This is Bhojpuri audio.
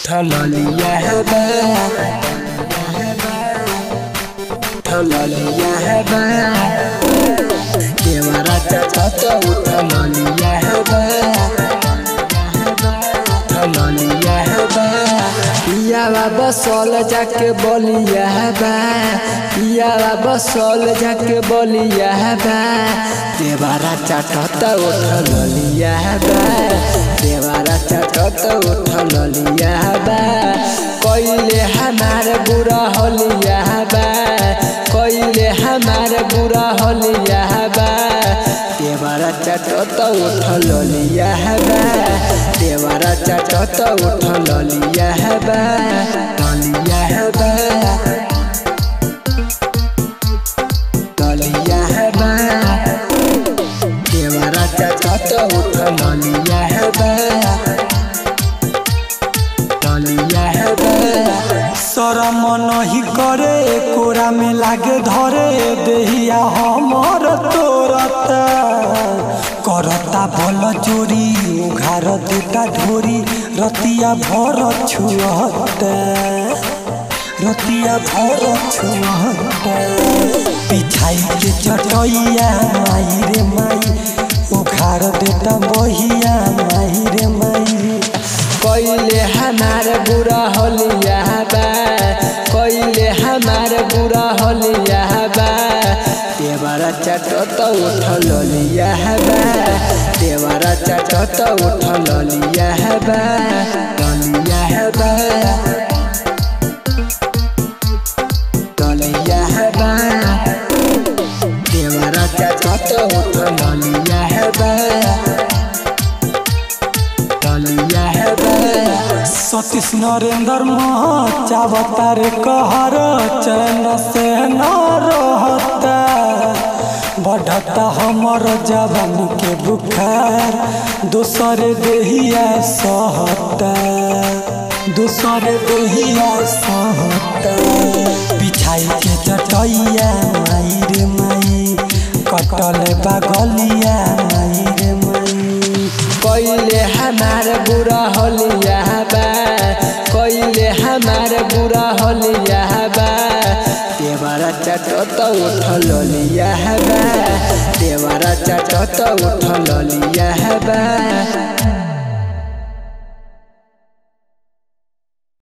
Tololiya haba Tololiya haba Kewara chachata Tololiya haba Tololiya haba Piyawa बसल जाके बोलिया बा पियावा बसल जाके बोलिया बा देवारा चाटत उठल लिया बा देवारा चाटत उठल लिया बा कइले हमार बुरा होलिया बा कइले हमार बुरा होलिया बा देवारा चाटत उठल लिया बा देवारा चाटत उठल लिया बा लिया बा लिया बा देवारा चाटत उठल लिया बा लिया बा शरम नहीं करे कोरा में लागे धरे देहिया हमर तोरता करता भल चोरी उघार देता ढोरी रतिया भर छुअता रतिया भर छुअता पिछाई के चटैया माई रे माई उघार देता बहिया माई रे माई कइले हमार बुरा होलिया बा कइले हमार बुरा होलिया बा देवरा चटत उठल लिया बा देवरा चटत उठल लिया बा लिया बा लिया बा देवरा चटत उठल लिया बा लिया बा सतीश नरेंद्र मह चावता रे कहर चैन से न रहता बढ़ता हमर जवान के बुखार दोसर देहिया सहता दोसर देहिया सहता पिछाई के चटैया माई रे माई कटल बागलिया माई रे माई कइले हमार बुरा होलिया बा कइले हमार बुरा होलिया बा देवरा चटत उठल लिया बा देवरा चटत उठल लिया बा